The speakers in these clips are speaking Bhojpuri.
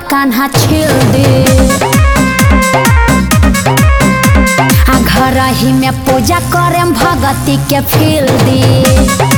कान्हा छील दे आ घर ही में पूजा करे भगती के फील दे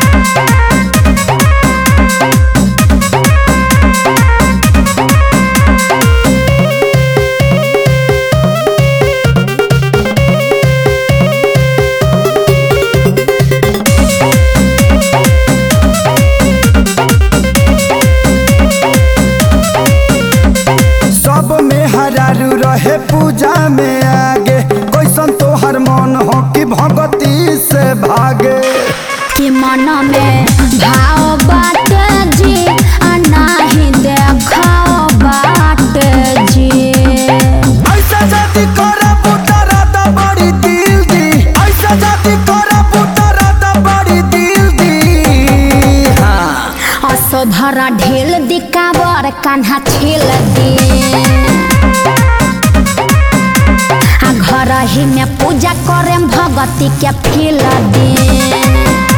सब में हरारू रहे पूजा में आगे कैसन तोहर मन हो कि भगती से भागे कि मन में भाव बाट जी आ नाही देखाओ बाट जी ऐसा जाति करे पुतरा दा बड़ी दिल दी ऐसा जाति करे पुतरा दा बड़ी दिल दी हाँ असोधरा ढेल दिकावर कान्हा छेल दे आ घर ही में पूजा करे भगती के फील दे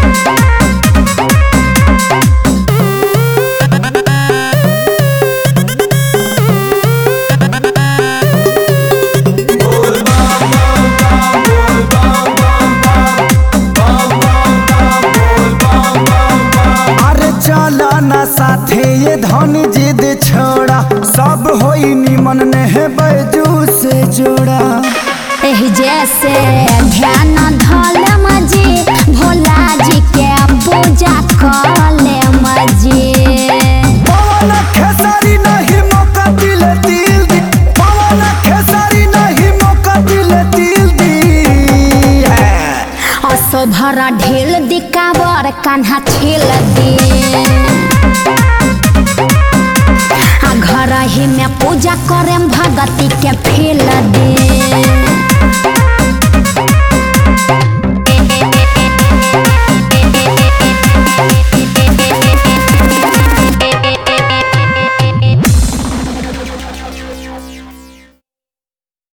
अरे चला ना साथे ये धन जिद छोड़ा सब होई निमन ने है बैजू से जोड़ा एही जैसे ध्यान धल मजी भोला जी के पूजा कले मजी पवन खेसारी नहीं मौका दिले दिल दी पवन खेसारी नहीं मौका दिले दिल दी है असोधरा ढेल दिकावर कान्हा छेल दे आ घर ही में पूजा करे भगती के फील दे